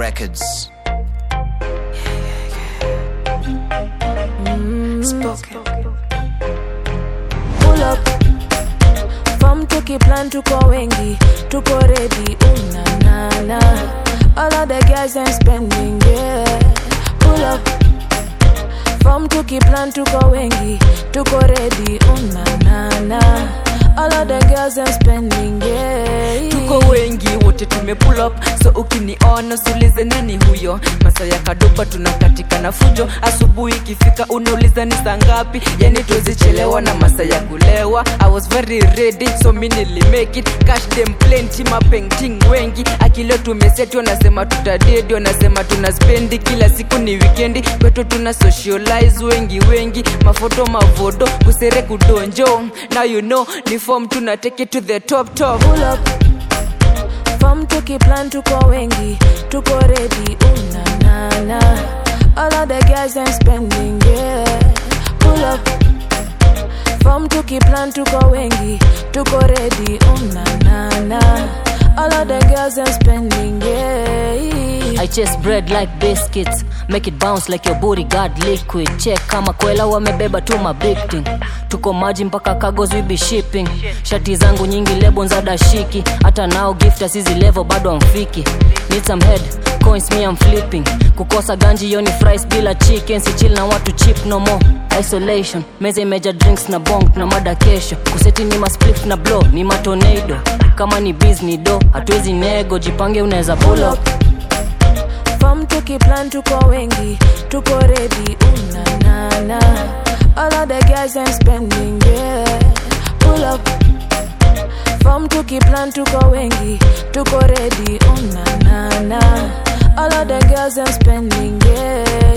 Records. Spoken. pull up fom tukiplan tuko wengi tuko ready unanana all of the guys and spending yeah pull up fom tukiplan tuko wengi tuko ready unanana all of the girls and spending yeah tuko wengi wote tume pull up so ukiniona sulize nani huyo masa ya kadopa tunakatika na fujo asubuhi ikifika unauliza ni saa ngapi yani tuzichelewa na masa ya kulewa i was very ready so mi nilimake it cash them plenty mapenting wengi akileo tumeseti wanasema tutadedi wanasema tuna spendi kila siku ni wikendi kwetu tuna socialize wengi wengi mafoto mavodo kusere kudonjo now you know ni form tuna take it to the top top pull up fom tukiplan tuko wengi tuko ready unanana all of the guys and spending yeah pull up fom tukiplan tuko wengi tuko ready unanana all of the girls and spending yeah I chase bread like biscuits make it bounce like your booty got liquid check kama kwela wamebeba tu mabigting tuko maji mpaka cargos we be shipping shati zangu nyingi lebo za dashiki hata nao gift asizi level bado amfiki need some head coins me I'm flipping kukosa ganji yoni fries bila chicken si chill na watu chip no more isolation meza imeja drinks na bong na mada kesho kuseti ni masplif na blow ni matornado kama ni biz ni do hatuwezi nego jipange unaweza pull up fom tukiplan tuko wengi tuko ready unanana all of the guys and spending yeah pull up fom tukiplan tuko wengi tuko ready unanana all of the girls and spending yeah